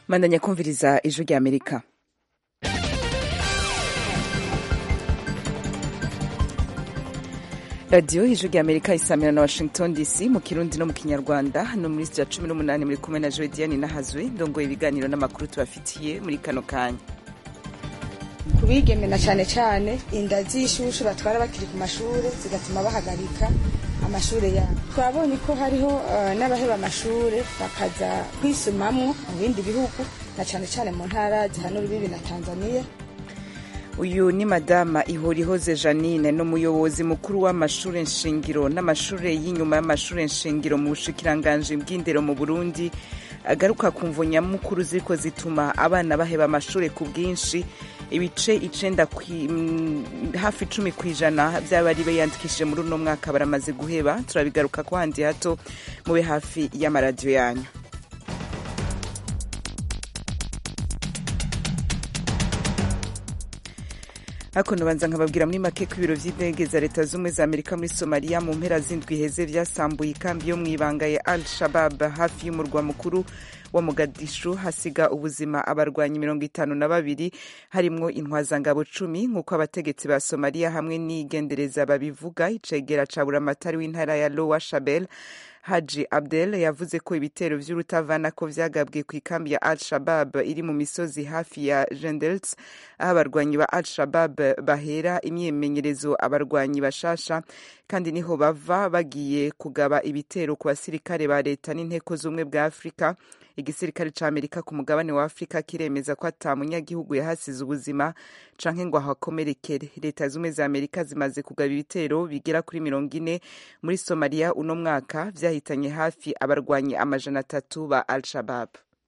mandanya kumviriza ijwi rya amerika radiyo ijwi rya amerika isamira na washington dc mu kirundi no mu kinyarwanda no muri sitiya cumi n'umunani muri kumwe na jodiane nahazwe ndongoye ibiganiro n'amakuru tubafitiye muri kano kanya kubigemena cyane cyane inda z'ishushu batwara bakiri ku mashuri zigatuma bahagarika amashuri yabo twabonye ko hariho uh, n'abaheba amashuri bakaza kwisumamwo mu bindi bihugu na cyane cyane mu ntara zihanura ibibi na tanzania uyu ni madama ihorihoze janine ni umuyobozi mukuru w'amashuri nshingiro n'amashuri y'inyuma y'amashuri nshingiro mu bushikiranganji bw'indero mu burundi agaruka ku mvo nyamukuru ziriko zituma abana baheba amashuri ku bwinshi ibice icenda hafi icumi ku ijana by'abari biyandikishije muri uno mwaka baramaze guheba turabigaruka ko handi hato mube hafi y'amaradiyo yanyu hakuno banza nkababwira muri make ko ibiro vy'indege za leta z'ubumwe za amerika muri somaliya mu mpera z'indwi heze vyasambuye ikambi yo mw'ibanga ya al shabab hafi y'umurwa mukuru wa mogadishu hasiga ubuzima abarwanyi mirongo itanu na babiri harimwo intwazangabo cumi nk'uko abategetsi ba somaliya hamwe n'igendereza babivuga icegera ca buramatari w'intara ya lowa shabel haji abdel yavuze ko ibitero vy'urutavanako vyagabwe ku ikambi ya al shabab iri mu misozi hafi ya jendels aho abarwanyi ba al shabab bahera imyimenyerezo abarwanyi bashasha kandi niho bava bagiye kugaba ibitero ku basirikare ba leta n'inteko z'ubumwe bwa afurika igisirikare ca amerika ku mugabane wa afurika kiremeza ko ata munyagihugu yahasize ubuzima canke ngo ahakomerekere leta z'ubumwe za amerika zimaze kugaba ibitero bigera kuri mirongo ine muri somaliya uno mwaka vyahitanye hafi abarwanyi amajana atatu ba al shabab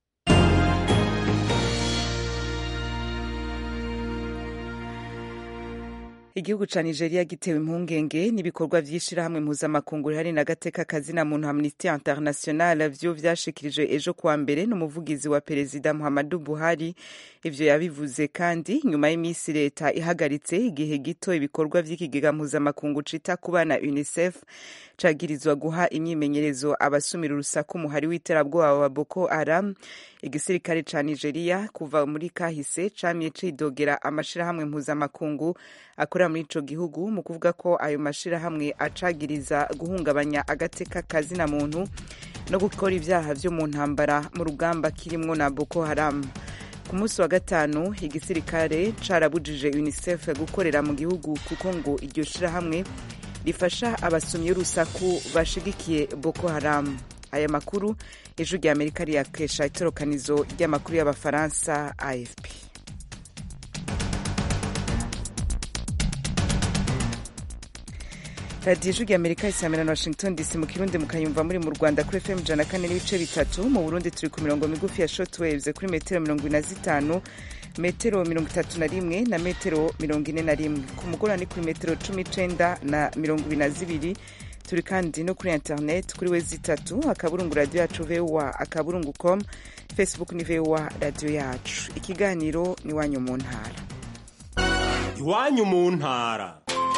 igihugu ca nigeria gitewe impungenge n'ibikorwa vy'ishirahamwe mpuzamakungu rihari n'agateka kazina muntu amnesty international vyo vyashikirije ejo kuwa mbere n'umuvugizi wa perezida muhammadu buhari ivyo yabivuze kandi nyuma y'imisi leta ihagaritse igihe gito ibikorwa vy'ikigega mpuzamakungu cita ku bana unicef cagirizwa guha imyimenyerezo abasumira urusaku umuhari w'iterabwoba wa boko haram igisirikare ca nigeria kuva muri kahise camye cidogera amashirahamwe mpuzamakungu akorera muri ico gihugu mu kuvuga ko ayo mashirahamwe acagiriza guhungabanya agateka kazina muntu no gukora ivyaha vyo mu ntambara mu rugamba kirimwo na boko haram ku munsi wa gatanu igisirikare carabujije unicef gukorera mu gihugu kuko ngo iryo shirahamwe rifasha abasumyi y'urusaku bashigikiye boko haram aya makuru ejo rya amerika riyakesha itorokanizo ry'amakuru y'abafaransa afp radiyo ijwi rya amerika isamira na washington dc mu kirundi mukayumva muri mu rwanda kuri fm ijana kane n'ibice bitatu mu burundi turi ku mirongo migufi ya shortwaves kuri metero mirongo ine na zitanu metero mirongo itatu na rimwe na metero mirongo ine na rimwe ku mugoroba ni kuri metero cumi icenda na mirongo ibiri na zibiri turi kandi no kuri internet kuri we zitatu akaburungu radiyo yacu voa akaburungu com facebook ni voa radiyo yacu ikiganiro ni iwanyu mu ntara iwanyu mu ntara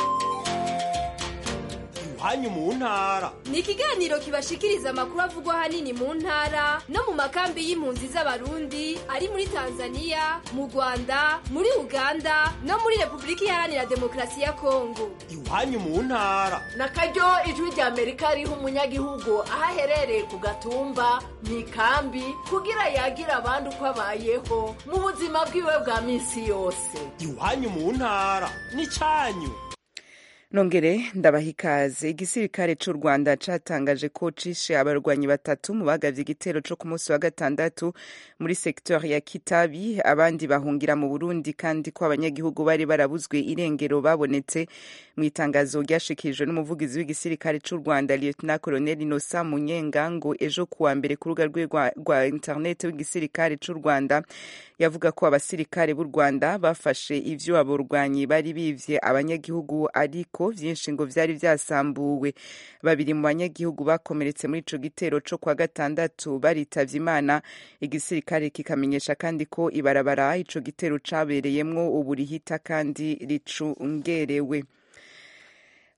iwanyu mu ntara ni ikiganiro kibashikiriza amakuru avugwa ahanini mu ntara no mu makambi y'impunzi z'abarundi ari muri tanzania mu rwanda muri uganda no muri repubulika iharanira demokarasi ya kongo iwanyu mu ntara na karyo ijwi rya amerika riha umunyagihugu aho aherereye ku gatumba mu ikambi kugira yagira abandi uko abayeho mu buzima bwiwe bwa minsi yose iwanyu mu ntara ni cyanyu nongere ndabaha ikaze igisirikare c'u rwanda catangaje ko cishe abarwanyi batatu mu bagavye igitero co ku munsi wa gatandatu muri sektori ya kitabi abandi bahungira mu burundi kandi ko abanyagihugu bari barabuzwe irengero babonetse mu itangazo ryashikirijwe n'umuvugizi w'igisirikare c'u rwanda lieutenant colonel inosa munyenga ngo ejo kuwa mbere ku rubuga rwe rwa internet w'igisirikare c'u rwanda yavuga ko abasirikare b'u rwanda bafashe ivyo abo barwanyi bari bivye abanyagihugu ariko vyinshi ngo vyari vyasambuwe babiri mu banyagihugu bakomeretse muri ico gitero co kwa gatandatu baritavye imana igisirikare kikamenyesha kandi ko ibarabara ico gitero cabereyemwo ubu rihita kandi ricungerewe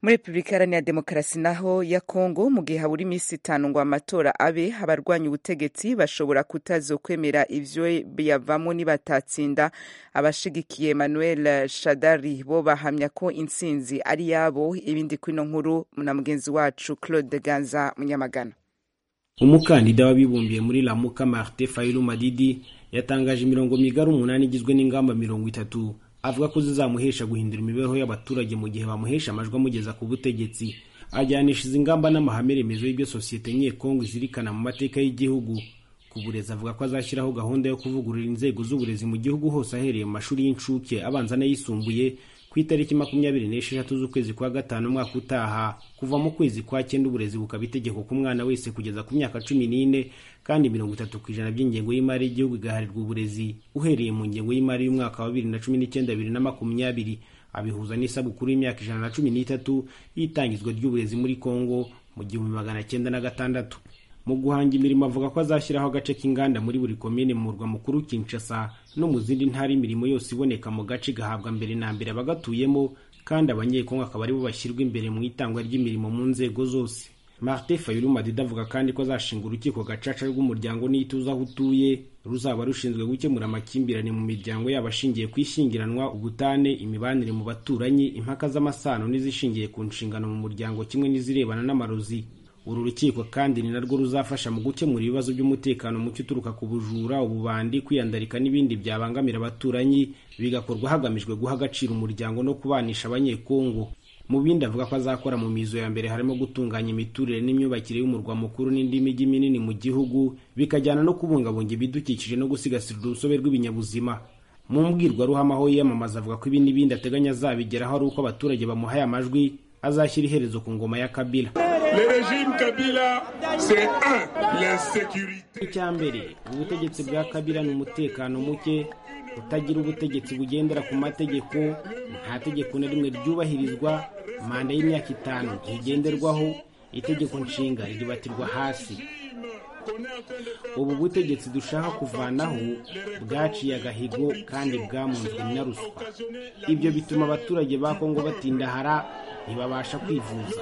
muri repubulika iharanira demokarasi naho ya kongo mu gihe habura iminsi itanu ngo amatora abe abarwanya ubutegetsi bashobora kutazokwemera ivyo biyavamo nibatatsinda abashigikiye emmanuel shadari bo bahamya ko intsinzi ari yabo ibindi kwino nkuru na mugenzi wacu claude ganza munyamagana umukandida w'abibumbiye muri lamuka martin fayulu madidi yatangaje imirongo migari umunani igizwe n'ingamba mirongo itatu avuga ko zizamuhesha guhindura imibereho y'abaturage mu gihe bamuhesha amajwi amugeza ku butegetsi ajyanisha izi ngamba n'amahame remezo y'ibyo sosiyete nyekongo izirikana mu mateka y'igihugu ku burezi avuga ko azashyiraho gahunda yo kuvugurura inzego z'uburezi mu gihugu hose ahereye mu mashuri y'incuke abanza n'ayisumbuye ku itariki makumyabiri n'esheshatu z'ukwezi kwa gatanu umwaka utaha kuva mu kwezi kwa cyenda uburezi bukaba itegeko ku mwana wese kugeza ku myaka cumi n'ine kandi mirongo itatu ku ijana by'ingengo y'imari y'igihugu igaharirwa uburezi uhereye mu ngengo y'imari y'umwaka wa bibiri na cumi n'icyenda bibiri na makumyabiri abihuza n'isabukuru y'imyaka ijana na cumi n'itatu y'itangizwa ry'uburezi muri kongo mu gihumbi magana cyenda na gatandatu mu guhanga imirimo avuga ko azashyiraho agace k'inganda muri buri komine mu murwa mukuru Kinshasa no mu zindi ntara imirimo yose iboneka mu gace gahabwa mbere na mbere abagatuyemo kandi abanyekongo akaba aribo bashyirwa imbere mu itangwa ry'imirimo mu nzego zose martin fayulu madida avuga kandi ko azashinga urukiko gacaca rw'umuryango n'ituze aho utuye ruzaba rushinzwe gukemura amakimbirane mu miryango yabo ashingiye ku ishyingiranwa ubutane imibanire mu baturanyi impaka z'amasano n'izishingiye ku nshingano mu muryango kimwe n'izirebana n'amarozi uru rukiko kandi ni narwo ruzafasha mu gukemura ibibazo by'umutekano muke uturuka ku bujura ububandi kwiyandarika n'ibindi byabangamira abaturanyi bigakorwa hagamijwe guha agaciro umuryango no kubanisha abanyekongo mu bindi avuga ko azakora mu mizo ya mbere harimo gutunganya imiturire n'imyubakire y'umurwa mukuru n'indi mijyi minini mu gihugu bikajyana no kubungabunga ibidukikije no gusigasira urusobe rw'ibinyabuzima mu mbwirwaruhame aho yiyamamaza avuga ko ibi n'ibindi ateganya azabigeraho ari uko abaturage bamuhaye amajwi azashyira iherezo ku ngoma ya kabila icya mbere ubutegetsi bwa kabila ni umutekano muke kutagira ubutegetsi bugendera ku mategeko nta tegeko na rimwe ryubahirizwa manda y'imyaka itanu ntigenderwaho itegeko nshinga riribatirwa hasi ubu butegetsi dushaka kuvanaho bwaciye agahigo kandi bwamunzwe na ruswa ibyo bituma abaturage ba kongo batindahara ntibabasha kwivuza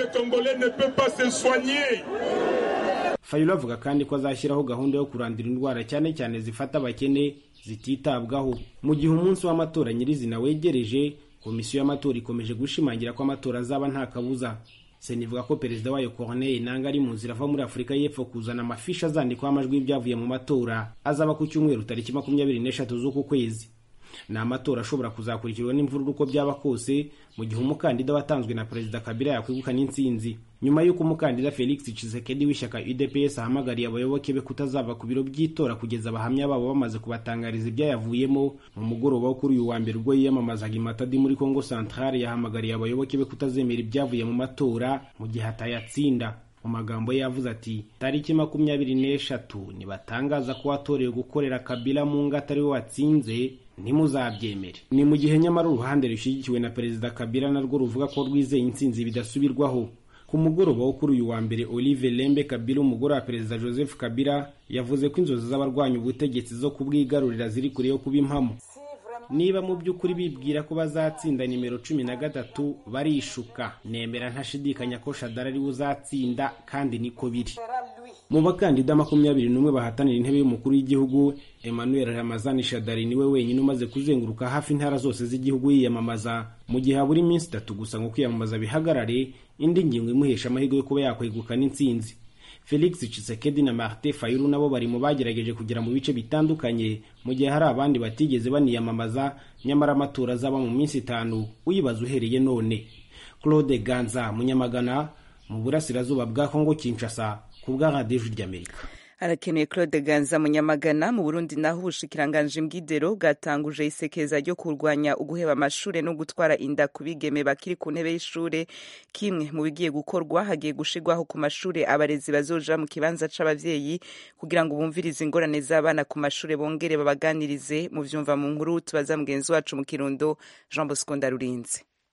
fayulu avuga kandi ko azashyiraho gahunda yo kurandura indwara cyane cyane zifata abakene zititabwaho mu gihe umunsi w'amatora nyirizina wegereje komisiyo y'amatora ikomeje gushimangira ko amatora azaba nta kabuza sena ivuga ko perezida wayo corneille nanga ari mu nzira ava muri afurika y'epfo kuzana amafishi azandikwaho amajwi y'ibyavuye mu matora azaba ku cyumweru tariki makumyabiri n'eshatu z'uku kwezi ni amatora ashobora kuzakurikirwa n'imvururu uko byaba kose mu gihe umukandida watanzwe na perezida kabila yakwegukana intsinzi nyuma y'uko umukandida felix tshisekedi w'ishyaka udps ahamagariye abayoboke be kutazava ku biro by'itora kugeza abahamya babo bamaze kubatangariza ibyayavuyemo mu mugoroba wo kuri uyu wa mbere ubwo yiyamamazaga imatadi muri congo centrale yahamagariye abayoboke be kutazemera ibyavuye mu matora mu gihe atayatsinda mu magambo ye yavuze ati tariki makumyabiri n'eshatu nibatangaza ko watorewe gukorera kabila mu ngo atari we watsinze ntimuzabyemere ni mu gihe nyamara uruhande rushyigikiwe na perezida kabila narwo ruvuga ko rwizeye intsinzi bidasubirwaho ku mugoroba wo kuri uyu wa mbere olive lembe kabila umugore wa perezida joseph kabila yavuze ko inzozi z'abarwanya ubutegetsi zo kubwigarurira ziri kure yo kuba impamo niba mu by'ukuri bibwira ko bazatsinda nimero cumi na gatatu barishuka nemera ntashidikanya ko shadara ariwe uzatsinda kandi niko biri mu bakandida makumyabiri n'umwe bahatanira intebe y'umukuru w'igihugu emmanuel ramazani shadari niwe wenyine umaze kuzenguruka hafi intara zose z'igihugu yiyamamaza mu gihe habura iminsi itatu gusa ngo kwiyamamaza bihagarare indi ngingo imuhesha amahirwe yo kuba yakwegukana intsinzi felix Tshisekedi na martin fayulu nabo bari mu bagerageje kugera mu bice bitandukanye mu gihe hari abandi batigeze baniyamamaza nyamara amatora azaba mu minsi itanu uyibaza uhereye none claude ganza munyamagana mu burasirazuba bwa kongo kinshasa ku bwa radiyo ry'amerika arakeneye claude ganza munyamagana mu burundi naho ubushikiranganji mbwidero bwatanguje isekeza ryo kurwanya uguheba amashure no gutwara inda ku bigeme bakiri ku ntebe y'ishure kimwe mu bigiye gukorwa hagiye gushirwaho ku mashure abarezi bazoja mu kibanza c'abavyeyi kugira ngo bumvirize ingorane z'abana ku mashure bongere babaganirize mu vyumva mu nkuru tubaza mugenzi wacu mu kirundo jean bosco ndarurinze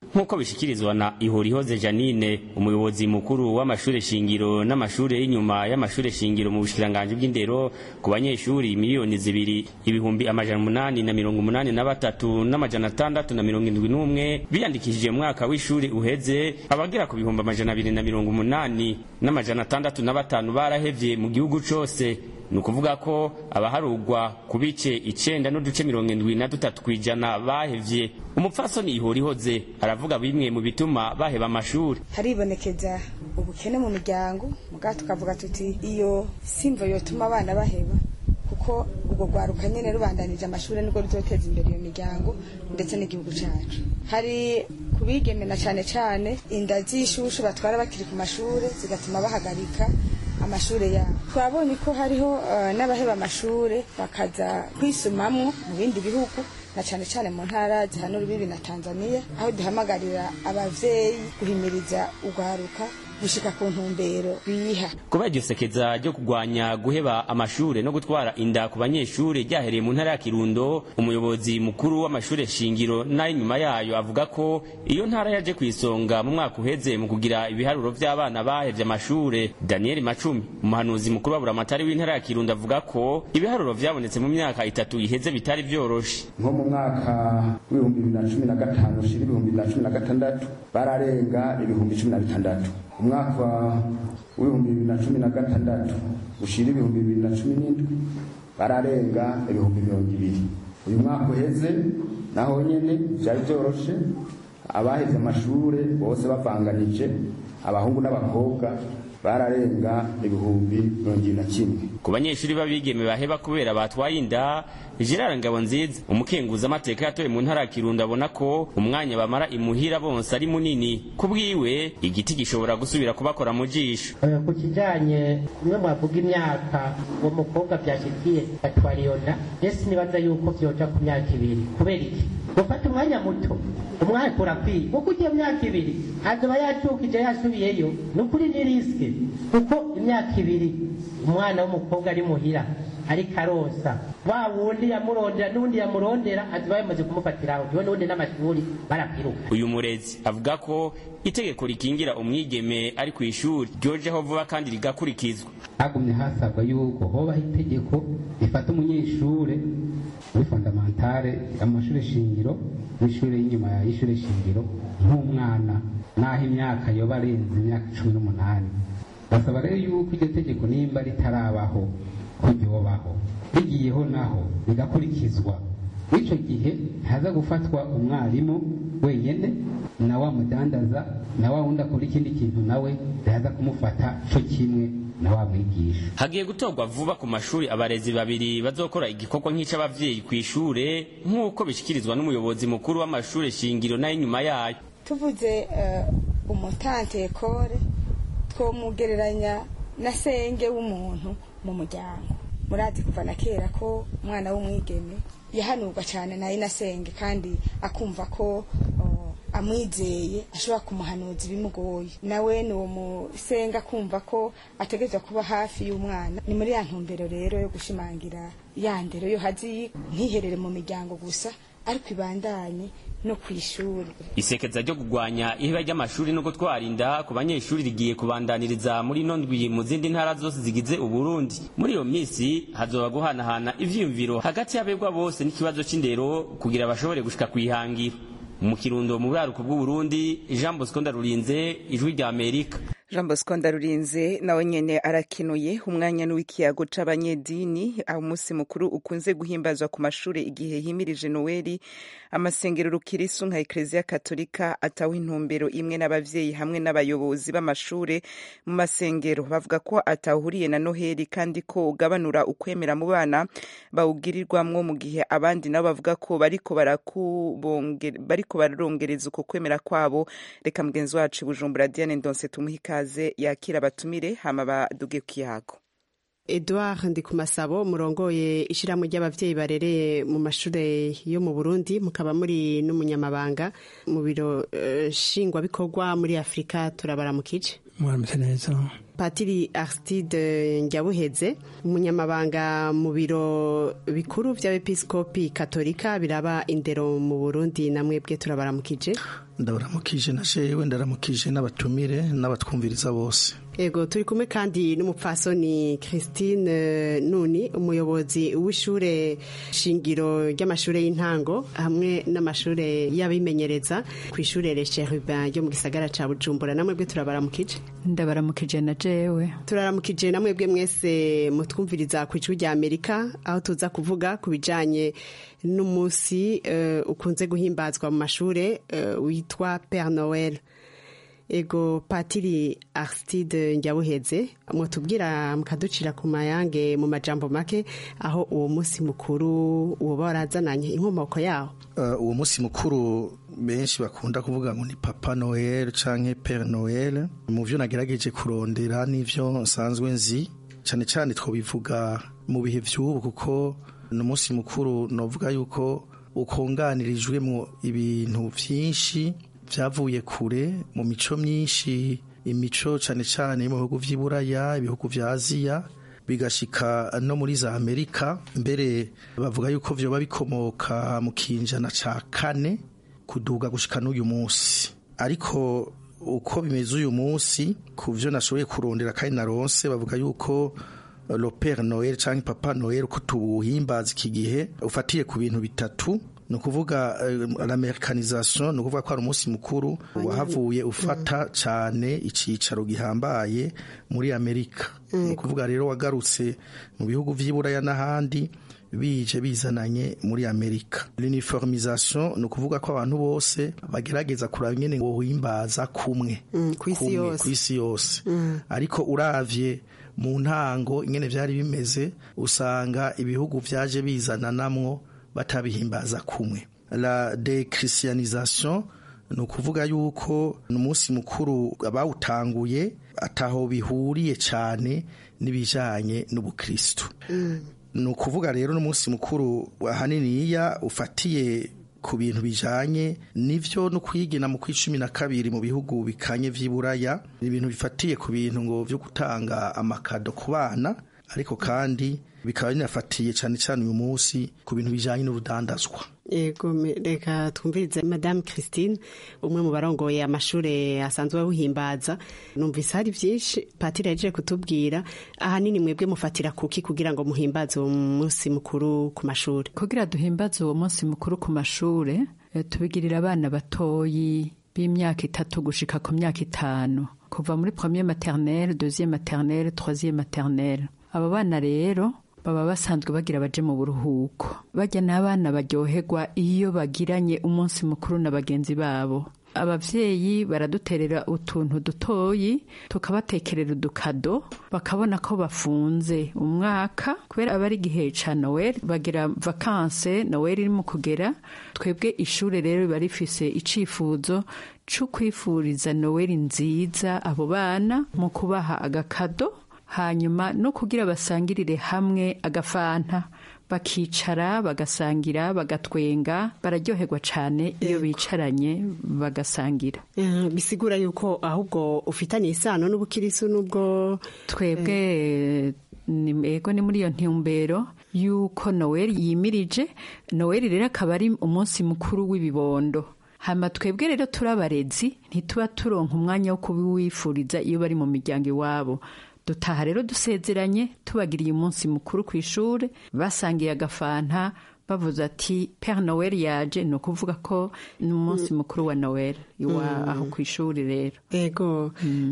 nk'uko bishikirizwa na ihorihoze janine umuyobozi mukuru w'amashure shingiro n'amashure y'inyuma y'amashure shingiro mu bushikiranganji bw'indero ku banyeshuri miliyoni zibiri ibihumbi amajana umunani na mirongo umunani na batatu n'amajana atandatu na mirongo indwi n'umwe biyandikishije mu mwaka w'ishuri uheze abagera ku bihumbi amajana abiri na mirongo umunani n'amajana atandatu na batanu barahevye mu gihugu cose ni ukuvuga ko abaharugwa ku bice icenda n'uduce mirongo indwi na dutatu kw'ijana bahevye umupfasoni ihorihoze aravuga bimwe mu bituma baheba amashuri haribonekeza ubukene mu miryango mugabo tukavuga tuti iyo simvo yotuma abana baheba kuko ubwo rwaruka nyene rubandanije amashuri nibwo ruzoteza imbere iyo miryango ndetse n'igihugu cacu hari kubigemena cane cane inda z'ishushu batwara bakiri ku mashure zigatuma bahagarika amashure yabo twabonye ko hariho uh, n'abaheba amashure bakaza kwisumamwo mu bindi bihugu na cane cane mu ntara zihana urubibi na Tanzania aho duhamagarira abavyeyi guhimiriza urwaruka gushika ku ntumbero biha kuba iryo sekeza ryo kugwanya guheba amashure no gutwara inda ku banyeshure ryahereye mu ntara ya kirundo umuyobozi mukuru w'amashure shingiro n'ay'inyuma yayo avuga ko iyo ntara yaje ku isonga mu mwaka uheze mu kugira ibiharuro vy'abana bahevye amashure daniel macumi umuhanuzi mukuru wa buramatari w'intara ya kirundo avuga ko ibiharuro vyabonetse mu myaka itatu iheze bitari vyoroshe nko mu mwaka w'ibihumbi bibiri na cumi na gatanu ushira ibihumbi bibiri na cumi na gatandatu bararenga ibihumbi cumi na bitandatu umwaka w'ibihumbi bibiri na cumi na gatandatu ushira ibihumbi bibiri na cumi n'indwi bararenga ibihumbi mirongo ibiri uyu mwaka uheze naho nyene vyari vyoroshe abaheze amashure bose bavanganije abahungu n'abakobwa bararenga ibihumbi mirongo ibiri na kimwe ku banyeshuri b'abigeme baheba kubera batwaye inda gerard ngabonziza umukenguza amateka yatoye mu ntara ya kirundo abona ko umwanya bamara imuhira bonse ari munini ku bwiwe igiti gishobora gusubira kubakora mu jisho ku kijanye kumwe mwavuga imyaka uwo mukobwa vyashikiye atwara iyo nda ese nibaza yuko vyoja ku myaka ibiri kubera iki gufata umwanya muto umwaka urakwiye kuko ugiye myaka ibiri azoba yacukije yasubiyeyo ni ukuri ni risike kuko imyaka ibiri umwana w'umukobwa ari muhira ariko arosa wa wundi yamurondera n'undi yamurondera aziba yamaze kumufatiraho niwe n'undi n'amashuri barakwiruka uyu murezi avuga ko itegeko rikingira umwigeme ari ku ishuri ryojeho vuba kandi rigakurikizwa hagumye hasabwa yuko hobaho itegeko rifata umunyeshure muri fondamentale amashuri shingiro n'ishuri y'inyuma y'ishuri shingiro nk'umwana n'aho imyaka yoba arenze imyaka cumi n'umunani basaba rero yuko iryo tegeko nimba ritarabaho ko ryobaho rigiyeho naho rigakurikizwa icyo gihe haza gufatwa umwarimu wenyine na wa mudandaza na wa wundi akora ikindi kintu nawe yaza kumufata cyo kimwe na wa mwigisha hagiye gutorwa vuba ku mashuri abarezi babiri bazokora igikorwa nk'icy'abavyeyi ku ishure nk'uko bishikirizwa n'umuyobozi mukuru w'amashure shingiro n'ay'inyuma yayo tuvuze uh, umutante ekore twomugereranya na senge w'umuntu mu muryango murazi kuva na kera ko umwana w'umwigeme yahanurwa cyane na inasenge kandi akumva ko amwizeye ashobora kumuhanuza ibimugoye nawe ni uwo musenga kumva ko ategerezwa kuba hafi y'umwana ni muri ya ntumbero rero yo gushimangira ya ndero yo hazi ntiherere mu miryango gusa ariko ibandanye no ku ishuri isekeza ryo kugwanya iheba ry'amashuri no gutwara inda ku banyeshuri rigiye kubandaniriza muri ino ndwi mu zindi ntara zose zigize uburundi muri iyo minsi hazoba guhanahana ivyiyumviro hagati y'abegwa bose n'ikibazo c'indero kugira bashobore gushika kw'ihangira mu kirundo mu buraruko bw'uburundi jean bosco ndarurinze ijwi rya amerika jean bosco ndarurinze nawe nyene arakenuye umwanya n'uw'ikiyago c'abanyedini aho umunsi mukuru ukunze guhimbazwa ku mashure igihe himirije noweli amasengero rukirisu nka ekleziya katolika ataho intumbero imwe n'abavyeyi hamwe n'abayobozi b'amashure mu masengero bavuga ko atahuriye na noheli kandi ko ugabanura ukwemera mu bana bawugirirwamwo mu gihe abandi nabo bavuga ko bariko bariko bararongereza uko kwemera kwabo reka mugenzi wacu bujumbura diane ndonse tumuha ikaze yakira abatumire hama baduge ku kiyago Edouard Ndikumasabo murongoye ishirahamwe ry'abavyeyi barereye mu mashure yo mu Burundi mukaba muri n'umunyamabanga mu biro uh, shingwabikorwa muri Afrika turabaramukije mwaramutse neza Patiri Aristide Njyabuheze umunyamabanga mu biro bikuru vy'abepiskopi katolika biraba indero mu Burundi namwebwe turabaramukije ndabaramukije na jewe ndaramukije n'abatumire n'abatwumviriza bose Ego turi kumwe kandi n'umupfasoni Christine Nuni umuyobozi w'ishure shingiro ry'amashure y'intango hamwe n'amashure y'abimenyereza ku ishure Le Cherubin ryo mu gisagara ca Bujumbura namwe bwe turabaramukije ndabaramukije na jewe turaramukije namwe bwe mwese mutwumviriza ku ijwi rya Amerika aho tuza kuvuga ku bijanye n'umunsi uh, ukunze guhimbazwa mu mashure uh, witwa Père Noël ego patiri Aristide Njyabuheze mutubwira mukaducira ku mayange mu majambo make aho uwo munsi mukuru uwo barazananye inkomoko yawo uh, uwo munsi mukuru benshi bakunda kuvuga ngo ni papa noel canke pere noel mu vyo nagerageje kurondera n'ivyo nsanzwe nzi cane cane twobivuga mu bihe vy'ubu kuko ni umunsi mukuru novuga yuko ukonganirijwemo ibintu vyinshi vyavuye kure mu mico myinshi imico cane cane mu bihugu vy'iburaya ibihugu vya aziya bigashika no muri za amerika mbere bavuga yuko vyoba bikomoka mu kinjana ca kane kuduga gushika n'uyu munsi ariko uko bimeze uyu munsi ku vyo nashoboye kurondera kandi naronse bavuga yuko le père noel canke papa noel uko tuwuhimbaza iki gihe ufatiye ku bintu bitatu ni ukuvuga l'amerikanisation ni ukuvuga ko ari umunsi mukuru wahavuye ufata cyane icyicaro gihambaye muri amerika ni ukuvuga rero wagarutse mu bihugu by'iburaya n'ahandi bije bizananye muri amerika l'uniformisation ni ukuvuga ko abantu bose bagerageza kuraba nyine ngo wimbaza kumwe ku isi yose ariko uravye mu ntango ingene byari bimeze usanga ibihugu byaje bizananamwo batabihimbaza kumwe la dechrisianisation ni ukuvuga yuko ni umunsi mukuru bawutanguye ataho bihuriye cyane n'ibijyanye n'ubukristu ni ukuvuga rero n'umunsi mukuru ahaniniya ufatiye ku bintu bijanye nivyo no kwigina mu kw'icumi na kabiri mu bihugu bikanye vy'iburaya ni ibintu bifatiye ku bintu ngo vyo gutanga amakado ku bana ariko kandi bikaba binafatiye cyane cyane uyu munsi ku bintu bijanye n'urudandazwa yego reka twumvirize madame christine umwe mu barongoye amashuri asanzwe awuhimbaza numvise hari byinshi patiri yaje kutubwira ahanini mwebwe mufatira kuki kugira ngo muhimbaze uwo munsi mukuru ku mashuri kugira duhimbaze uwo munsi mukuru ku mashuri tubigirira abana batoyi b'imyaka itatu gushika ku myaka itanu kuva muri premier maternelle deuxième maternelle troisième maternelle aba bana rero baba basanzwe bagira baje mu buruhuko bajya n'abana baryoherwa iyo bagiranye umunsi mukuru na bagenzi babo abavyeyi baraduterera utuntu dutoyi tukabatekerera udukado bakabona ko bafunze umwaka kubera aba ari igihe ca noel bagira vakanse noel iri mu kugera twebwe ishure rero riba rifise icifuzo co kwifuriza noel nziza abo bana mu kubaha agakado hanyuma no kugira basangirire hamwe agafanta bakicara bagasangira bagatwenga bararyoherwa cyane iyo bicaranye bagasangira bisigura yuko ahubwo ufitanye isano n'ubukirisu n'ubwo twebwe ego ni muri iyo ntumbero yuko noweli yimirije noweli rero akaba ari umunsi mukuru w'ibibondo hama twebwe rero turi abarezi ntituba turonka umwanya wo kubiwifuriza iyo bari mu miryango iwabo dutaha rero dusezeranye tubagiriye umunsi mukuru ku ishuri basangiye agafanta bavuze ati pere noel yaje ni ukuvuga ko ni umunsi mukuru wa noel iwa aho ku ishuri rero ego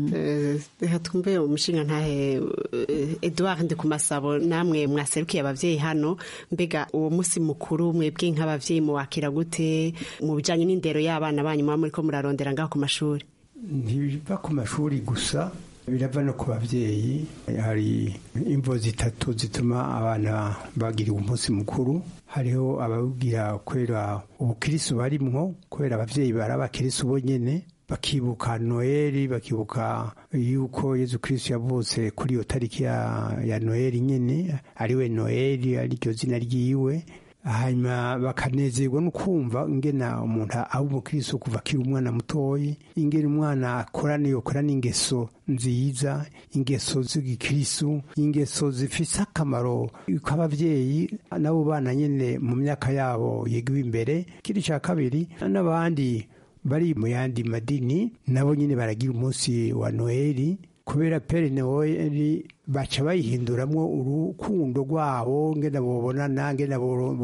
reka twumve umushinga ntahe eduard ndi ku masabo namwe mwaserukiye ababyeyi hano mbega uwo munsi mukuru mwebwe nk'ababyeyi muwakira gute mu bijyanye n'indero y'abana banyu muba muri ko murarondera ngaho ku mashuri ntibiva ku mashuri gusa birava no ku babyeyi hari imvo zitatu zituma abana bagira umunsi mukuru hariho ababwira kubera ubukirisu barimwo kubera ababyeyi bari abakirisu bonyene bakibuka noheli bakibuka yuko yezu kirisitu yavutse kuri iyo tariki ya, ya noheli nyene ariwe noheli ariryo zina ryiwe hanyuma bakanezerwa no kumva ingena umuntu aba umukiristo kuva akiri umwana mutoyi ingena umwana akorana yokorana ingeso nziza ingeso z'igikirisu ingeso zifise akamaro k'abavyeyi n'abo bana nyene mu myaka yabo yigiwe imbere kiri ca kabiri n'abandi bari mu yandi madini nabo nyine baragira umunsi wa noheli kubera pere noheli baca bayihinduramwo urukundo rwabo ngena bobonana ngena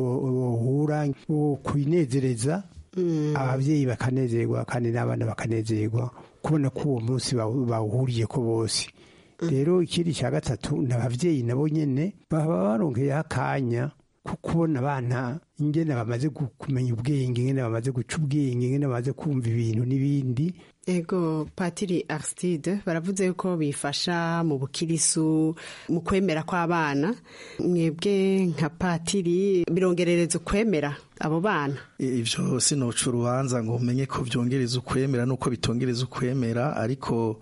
bohura kwinezereza ababyeyi bakanezerwa kandi n'abana bakanezerwa kubona ko uwo munsi bawuhuriye ko bose rero ikindi cya gatatu ni ababyeyi nabo nyine baba baronkeyeho akanya ko kubona abana ingene bamaze kumenya ubwenge ingene bamaze guca ubwenge ingene bamaze kumva ibintu n'ibindi ego patiri arsitide baravuze yuko bifasha mu bukirisu mu kwemera kw'abana mwebwe nka patiri birongerereza ukwemera abo bana ibyo sinoca urubanza ngo umenye ko byongereza ukwemera nuko bitongereza ukwemera ariko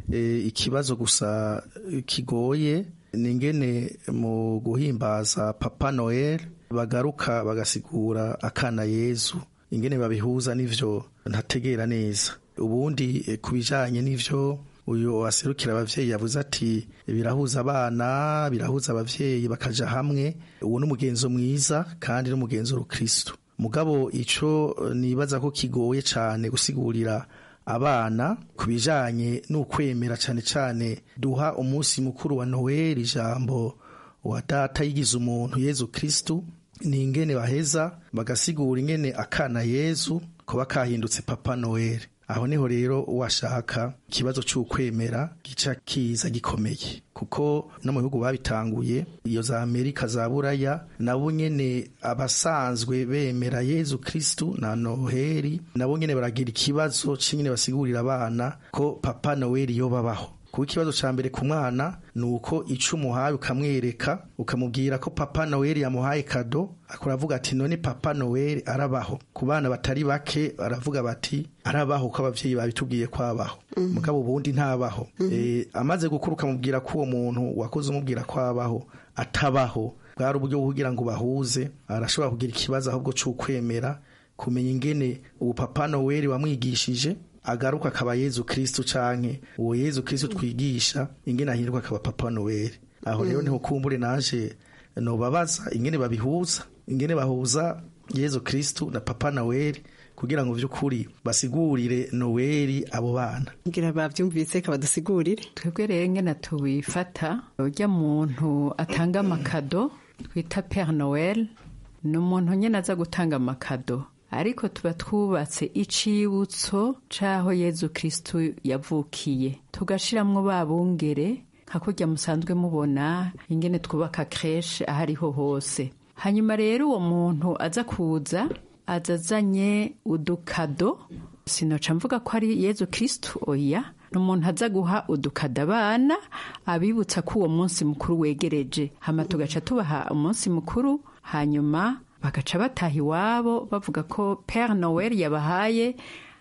ikibazo gusa kigoye ni ingene mu guhimbaza papa noel bagaruka bagasigura akana yezu ingene babihuza n'ivyo ntategera neza ubundi ku bijanye n'ivyo uyu waserukira abavyeyi yavuze ati birahuza abana birahuza abavyeyi bakaja hamwe uwo n'umugenzo mwiza kandi n'umugenzo w'urukristo mugabo ico nibaza ko kigoye cane gusigurira abana ku bijanye n'ukwemera cane cane duha umunsi mukuru wa Noel ijambo wa data yigize umuntu Yezu Kristu ni ingene baheza bagasigura ingene akana Yezu kuba kahindutse Papa Noel aho niho rero washaka ikibazo cy'ukwemera gica kiza gikomeye kuko no mu bihugu babitanguye iyo za amerika za buraya nabo nyene abasanzwe bemera yezu kristu na noheli nabo nyene baragira ikibazo c'ingene basigurira abana ko papa noheli yo babaho kuba ikibazo ca mbere ku mwana ni uko ico umuhaye ukamwereka ukamubwira ko papa noheli yamuhaye kado akuravuga ati none papa noheli arabaho ku bana batari bake baravuga bati arabaho ko abavyeyi babitubwiye ko abaho mugabo ubundi ntabaho e, amaze gukura ukamubwira ko uwo muntu wakoze umubwira ko abaho atabaho bwari uburyo kugira ngo bahuze arashobora kugira ikibazo ahubwo c'ukwemera kumenya ingene ubu papa noheli wamwigishije agaruka akaba yezu kristu canke uwo yezu kristu twigisha ingene ahinduka akaba papa noel aho rero niho kumbure naje nobabaza ingene babihuza ingene bahuza yezu kristu na papa noel kugira ngo vy'ukuri basigurire noweli abo bana ngira bavyumvise kabadusigurire twebwe rero ngena tubifata urya muntu atanga amakado twita pere noel ni umuntu nyene aza gutanga amakado ariko tuba twubatse icibutso c'aho yezu kristu yavukiye tugashiramwo babungere nka kurya musanzwe mubona ingene twubaka kreshe aho ariho hose hanyuma rero uwo muntu aza kuza aza azanye udukado sinoca mvuga ko ari yezu kristu oya ni umuntu aza guha udukada abana abibutsa ko uwo munsi mukuru wegereje hama tugaca tubaha umunsi mukuru hanyuma bagaca bataha iwabo bavuga ko pere noel yabahaye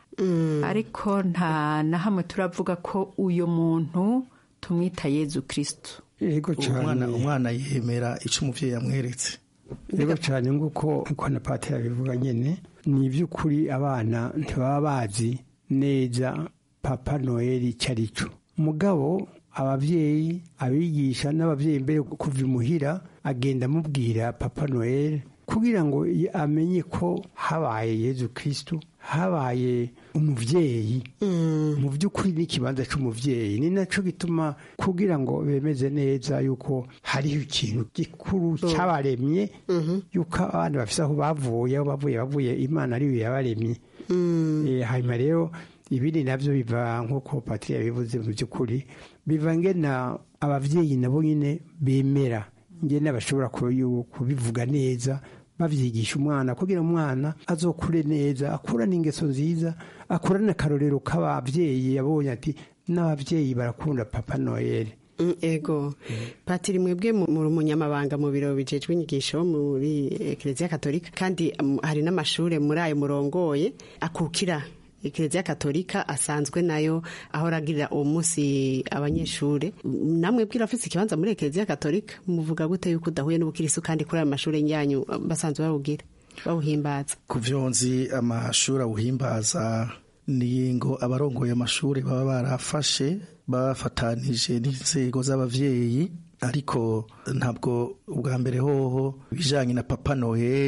ariko nta na hamwe turavuga ko uyu muntu tumwita yezu kristu umwana umwana yemera icyo umubyeyi yamweretse rero cyane nguko uko na pati yabivuga nyine ni iby'ukuri abana ntibaba bazi neza papa noel icyo ari cyo mugabo ababyeyi abigisha n'ababyeyi mbere kuva imuhira agenda amubwira papa noel kugira ngo amenye ko habaye yezu kristu habaye umubyeyi mu by'ukuri n'ikibanza cy'umubyeyi ni nacyo gituma kugira ngo bemeze neza yuko hariho ikintu gikuru cyabaremye yuko abana bafite aho bavuye aho bavuye bavuye imana ariyo yabaremye hanyuma rero ibindi nabyo biva nk'uko patiri yabivuze mu by'ukuri biva ngena ababyeyi nabo nyine bemera ngena bashobora kubivuga neza babyigisha umwana kugira umwana azokure neza akurane ingeso nziza akurane akarorero k'ababyeyi yabonye ati n'ababyeyi barakunda papa noel ego patiri mwebwe muri umunyamabanga mu biro bijejwe inyigisho muri ekereziya katolika kandi hari n'amashuri muri ayo murongoye akukira ekereziya katolika asanzwe nayo aho aragirira uwo munsi abanyeshuri namwe bwira afite ikibanza muri ekereziya katolika muvuga gute yuko udahuye n'ubukirisu kandi kuri ayo mashuri yanyu basanzwe bawugira bawuhimbaza ku vyonzi amashuri awuhimbaza ni ngo abarongoye amashuri baba barafashe bafatanije n'inzego z'abavyeyi ariko ntabwo ubwa mbere hoho ibijanye na papa noheli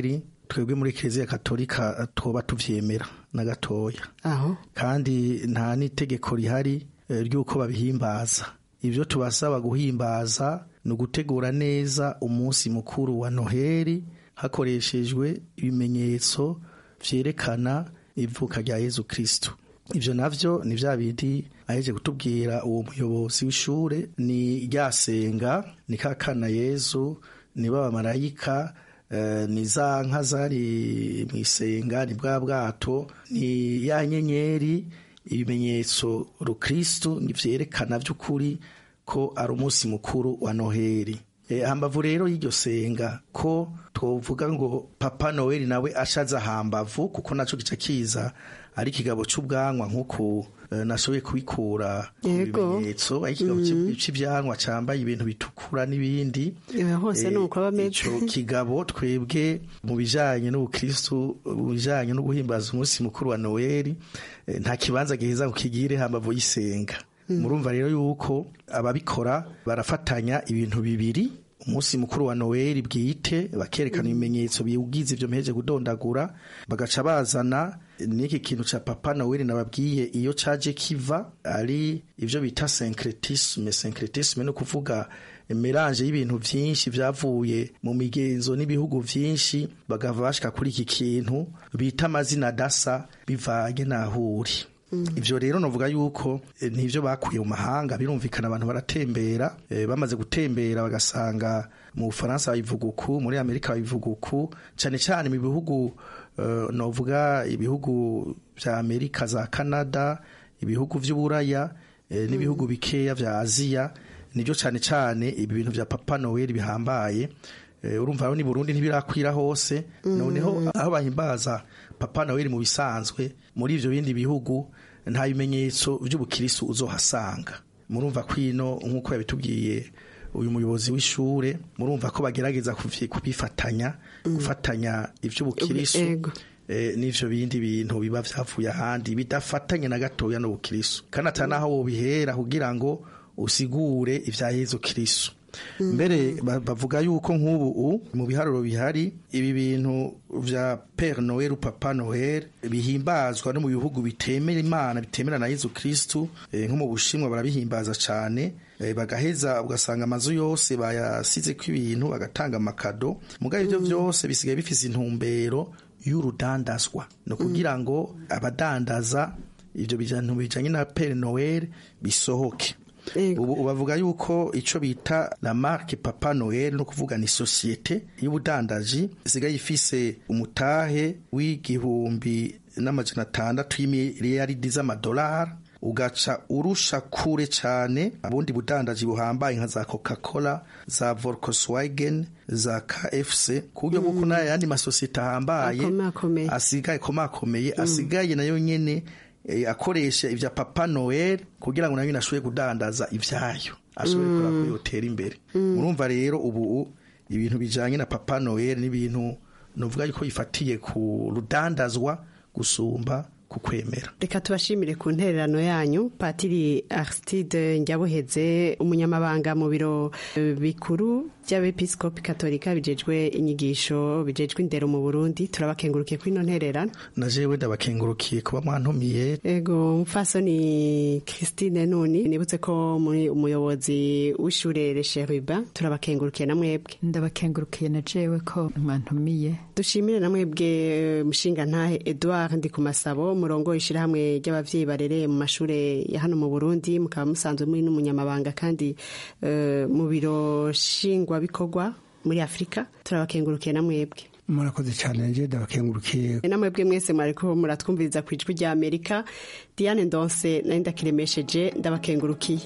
twebwe muri kiliziya katolika twoba tuvyemera na gatoya aho kandi nta n'itegeko rihari eh, ry'uko babihimbaza ibyo tubasaba guhimbaza ni ugutegura neza umunsi mukuru wa noheli hakoreshejwe ibimenyetso vyerekana ivuka rya yezu kristo ivyo navyo ni vya bindi aheje kutubwira uwo muyobozi w'ishure ni ryasenga ni kakana yezu ni babamarayika eh, ni za nka zari mw'isenga ni bwa bwato ni ya nyenyeri ibimenyetso rukristo vyerekana vy'ukuri ko ari umunsi mukuru wa noheli e, hambavu rero y'iryo senga ko twovuga ngo papa noheli nawe ashaza hambavu kuko naco gica kiza ari ikigabo c'ubwanwa nk'uku eh, nashoboye kubikura ku Yego. bimenyetso ari ikigabo Mm. c'ivyanwa cambaye ibintu bitukura n'ibindi Eh, hose Eh, ni uko aba ameze ico kigabo twebwe mu bijanye n'ubukristu mu bijanye no guhimbaza umunsi mukuru wa noheli eh, nta kibanza giheza ngo kigire hambavu y'isenga Mm. murumva rero yuko ababikora barafatanya ibintu bibiri umunsi mukuru wa noheli bwite bakerekana ibimenyetso biwugize ivyo mpeje kudondagura bagaca bazana n'iki kintu ca papa noheli nababwiye iyo caje kiva ari ivyo bita syncretisme syncretisme ni ukuvuga melange y'ibintu vyinshi vyavuye mu migenzo n'ibihugu vyinshi bagava bashika kuri iki kintu bita amazina adasa bivanye n'ahuri ivyo rero novuga yuko eh, nivyo bakuye mu mahanga birumvikana abantu baratembera eh, bamaze gutembera bagasanga mu Bufaransa babivuga uku muri Amerika babivuga uku cane cane mu bihugu eh, novuga ibihugu vya Amerika za Canada ibihugu vy'uburaya eh, n'ibihugu bikeya vya Aziya nivyo cane cane ibi bintu vya Papa Noel bihambaye Eh, urumva aho ni Burundi ntibirakwira hose noneho aho bahimbaza Papa Noel mu bisanzwe muri ivyo bindi bihugu nta bimenyetso vy'ubukirisu uzohasanga murumva kwino nk'uko yabitubwiye uyu muyobozi w'ishure murumva ko bagerageza kuvyi- kubifatanya gufatanya ivy'ubukirisu Ego. eh, n'ivyo bindi bintu biba vyavuye ahandi bidafatanye na gatoya n'ubukirisu kandi ata naho wobihera kugira ngo usigure ivya Yezu Kristo mbere ba- bavuga yuko nk'ubu u- mu biharuro bihari ibi bintu vya Père Noel Papa Noel bihimbazwa no mu bihugu bitemera Imana bitemera na Yezu Kristo eh, nko mu Bushinwa barabihimbaza cane eh, bagaheza ugasanga amazu yose bayasize ko ibintu bagatanga amakado mugabo ivyo vyose bisigaye bifise intumbero y'urudandazwa no kugira ngo abadandaza ivyo bintu bijanye na Père Noel bisohoke ubu bavuga yuko ico bita la marque Papa Noel no kuvuga ni societe y'ubudandaji isigaye ifise umutahe w'igihumbi n'amajana atandatu y'imiliyaridi z'amadolari ugaca urusha kure cane abundi budandaji buhambaye nka za Coca-Cola za Volkswagen za KFC ku buryo bw'uko n'ayandi masosiyete ahambaye Akomakomeye. asigaye komakomeye asigaye nayo nyene eh, akoresha ivya Papa Noel kugira ngo nayo nyene ashobore kudandaza ivyayo ashobore Mm. kora ko yotera imbere murumva rero ubu ibintu bijanye na Papa Noel n'ibintu novuga yuko bifatiye ku rudandazwa gusumba ku kwemera reka tubashimire ku ntererano yanyu patiri aristide njyabuheze umunyamabanga mu biro eh, bikuru by'abepiskopi katolika bijejwe inyigisho bijejwe indero mu burundi turabakengurukiye kuri ino ntererano na jewe ndabakengurukiye kuba mwantumiye ego mfasoni christine nuni nibutse ko muri umuyobozi w'ishure resheriba turabakengurukiye na mwebwe ndabakengurukiye na jewe ko mwantumiye dushimire na mwebwe mushinga ntahe edouard ndi ku masabo murongo ishyirahamwe ry'abavyeyi barereye mu mashure ya hano mu burundi mukaba musanzwe muri n'umunyamabanga kandi eh, mu biro nshingwabikorwa muri afurika turabakengurukiye na mwebwe murakoze cyane nje ndabakengurukiye namwebwe mwese mwariko muratwumviriza ku ijwi rya amerika diane ndonse nari ndakiremesheje ndabakengurukiye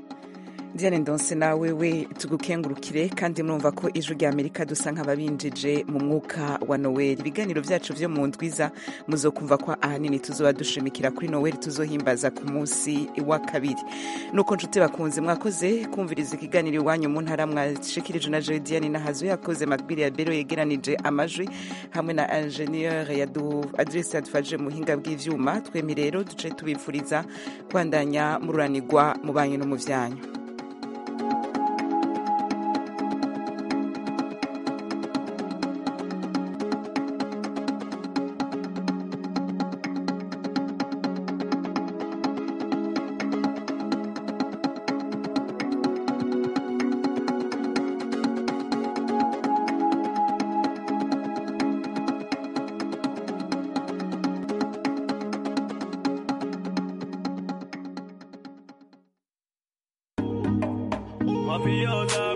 Diane Ndonse nawe we tugukengurukire kandi murumva ko ijwi rya Amerika dusa nk'ababinjije mu mwuka wa Noel ibiganiro vyacu vyo mu ndwiza muzokumva ko ahanini tuzoba dushimikira kuri Noel tuzohimbaza ku munsi wa kabiri nuko nshuti bakunze mwakoze kumviriza ikiganiro iwanyu mu ntara mwashikirije na Joy Diane nahazo yakoze Magbiri ya Bero yegeranije amajwi hamwe na ingenieur yadu adresse yadufashije mu buhinga bw'ivyuma twemi rero duce tubifuriza kwandanya mururanirwa mu banyu no mu vyanyu mafiosa